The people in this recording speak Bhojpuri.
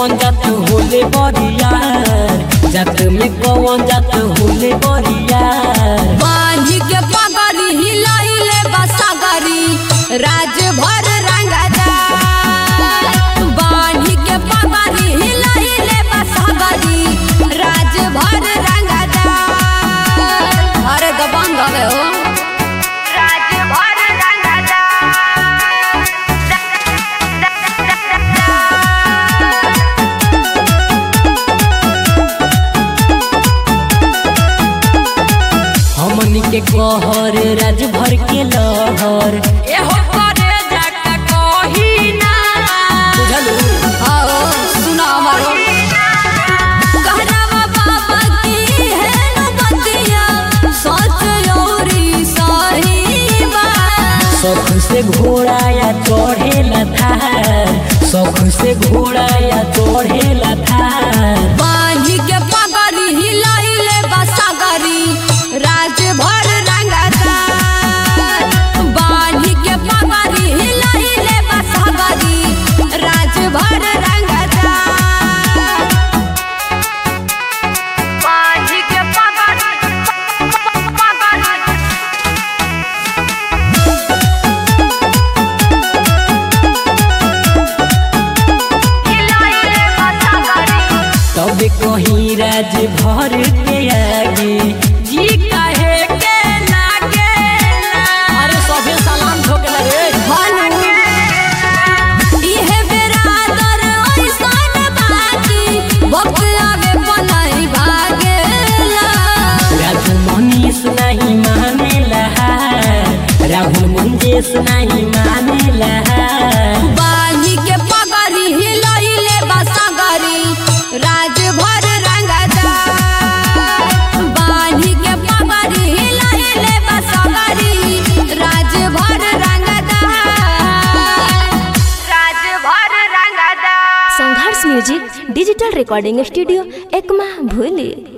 कौन जात होले बरियार जात में कौन जात होले बरियार बांधी के पगड़ी हिलैले बसगरी राज भर रंगदा बांधी के पगड़ी हिलैले बसगरी राज भर रंगदा अरे तो बंद हवे हो राज भर रंगदा हमनी के कहर राज भर के लहर एहो करे जाका कही ना बुझलू आओ सुना हमारो कहरावा बाबा की है नबतिया सच योरी सही बात शौक से घोड़ा या चढ़ेला थार शौक से घोड़ा या चढ़ेला थार बांधी के पगड़ी हिलैले बसगरी राज भर रंगदा बांधी के पगड़ी हिलैले बसगरी राज भर रंगदा बांधी के पगड़ी पगड़ी हिलैले बसगरी तब कहीं राज भर के आगे जी कहे के लागे अरे सभे सलाम ठोके रे इहे बेरादर ऐसन बाकी वक्त आवे पनाई भागेला राजू मनीष नहीं मानेला राहुल मुंजेश नहीं मानेला बांधी के पगड़ी हिलैले बसगरी राज भर रंगदा बांधी के पगड़ी हिलैले बसगरी राज भर रंगदा राज भर रंगदा Sangharsh music digital recording studio Ekma भूली